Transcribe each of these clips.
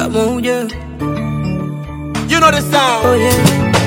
pamoja. You know the sound. Oh yeah.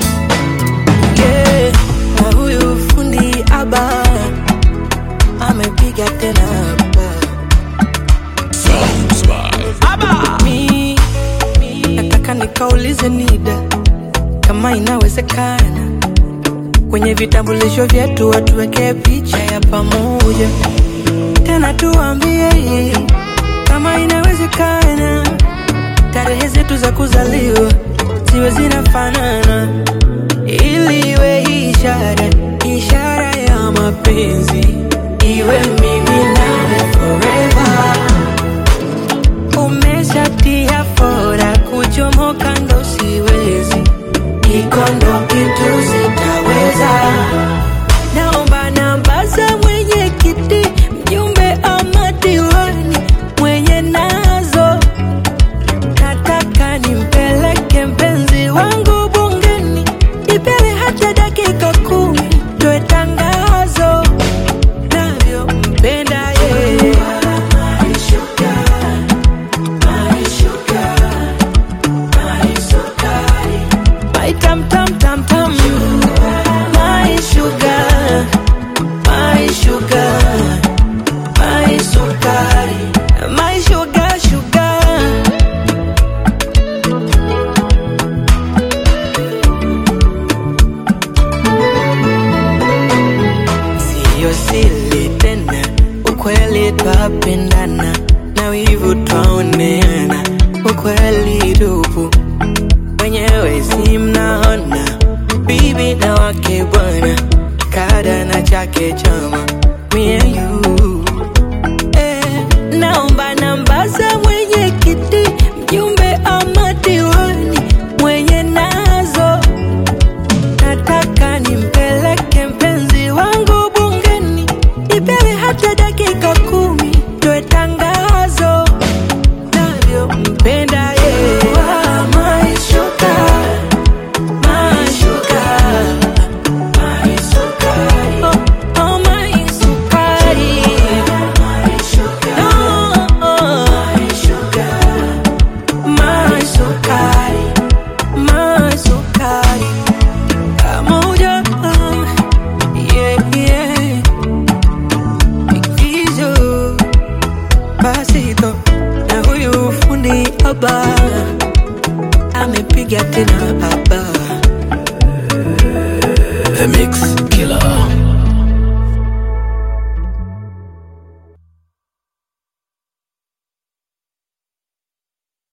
Yeah. Na huyu fundi aba amepiga tena hapa. Sounds by Mi nataka nikaulize NIDA kama inawezekana kwenye vitambulisho vyetu watuwekee picha ya pamoja, tena tuambie kama inawezekana tarehe zetu za kuzaliwa ziwe zinafanana, ili iwe ishara ishara ya mapenzi, iwe mimi nawe forever. Umeshatia fora kuchomoka ndo siwezi, iko ndo kitu sitaweza. Naomba namba za mwenyekiti, mjumbe ama diwani mwenye nazo nataka nimpeleke mpenzi wangu bungeni, ipele hata dakika kumi, toe tangazo navyompenda yeye. My tam tam tam tam, my sugar, my sugar, my sukari, my sugar sugar. Siyo siri tena, ukweli twapendana na wivu twaoneana, ukweli tupu wenyewe si mnaona, bibi na wake bwana, kada na chake chama, me and you eh, naomba namba za mwenyekiti, mjumbe ama diwani mwenye nazo nataka nimpeleke mpenzi wangu bungeni, ipewe hata dakika kumi, toe tangazo navyompenda yeye. Ah, my sugar, my sugar, my sukari. Oh, oh, my sukari. Oh, my sukari, my sukari. Pamoja, yeah, yeah. Ikizo, pasito na huyu fundi haba amepiga tena